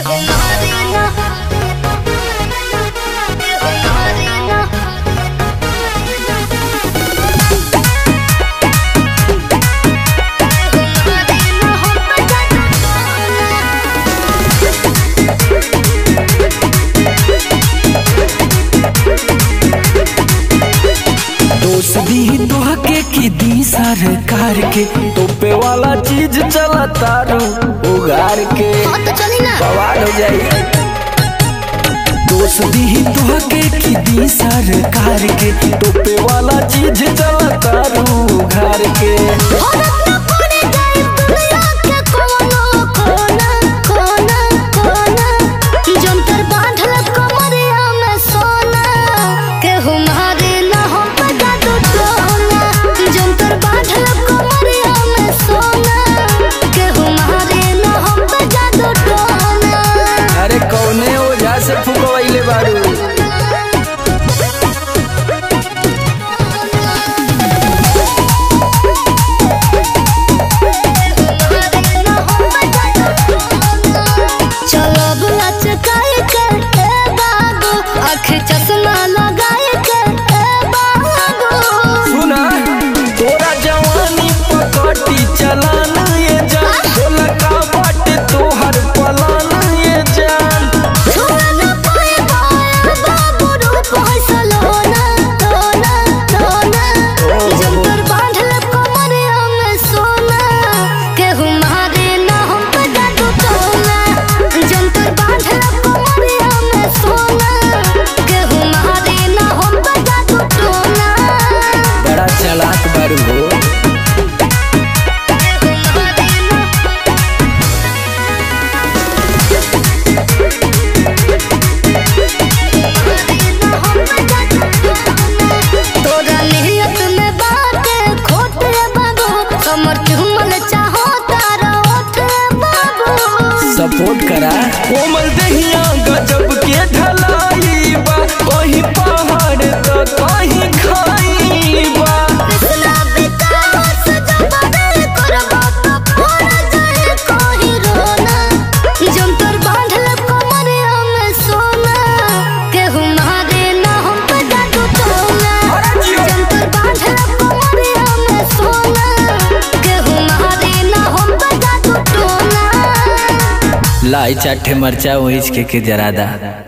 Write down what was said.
दोष दी तोहके की दी सरकार के तोपे वाला चीज चला तारू उगार के बवाल हो जाई दोष दी तोहके की दी सरकार के तोपे वाला चीज चला तारू उगार के जंतर बांधल कमरिया में सोना केहू मारे ना हम पता दो टोना जंतर बांधल कमरिया में सोना केहू मारे ना हम पता दो टोना अरे कौने ओझा से फुकवैले बाड़ू चलो बुला चकाए के ए बाबू आँख चश्मा लगाए के ए बाबू सुना तोरा जवानी पकटी चलान ये जान बोला का बाटे तोहर पलान ये जान छोड़ना पाए पाए बाबू रूप हसल होना होना होना जंतर बांधल कमरिया में सोना केहू मारे ना हम पता दो टोना जंतर बांधल कमरिया में सोना केहू मारे ना हम पता दो टोना बड़ा चालाक बारू हो तोरा नियत में बात खोट रे बाबू कमर चुमल चाहो तारा ओठ रे बाबू सपोर्ट करा कोमल दहिया गजब के ढलाई बा कहीं पहाड़ तो कहीं खाई बा कृष्णा विकास जब दिल करबा तो फोड़ जाए कोही रोना जंतर बांधल कमरिया में सोना केहू मारे ना हम पता दो टोना जंतर बांधल कमरिया में सोना केहू मारे ना हम पता दो टोना लाई चाटे मरचा वहीच के के जरादा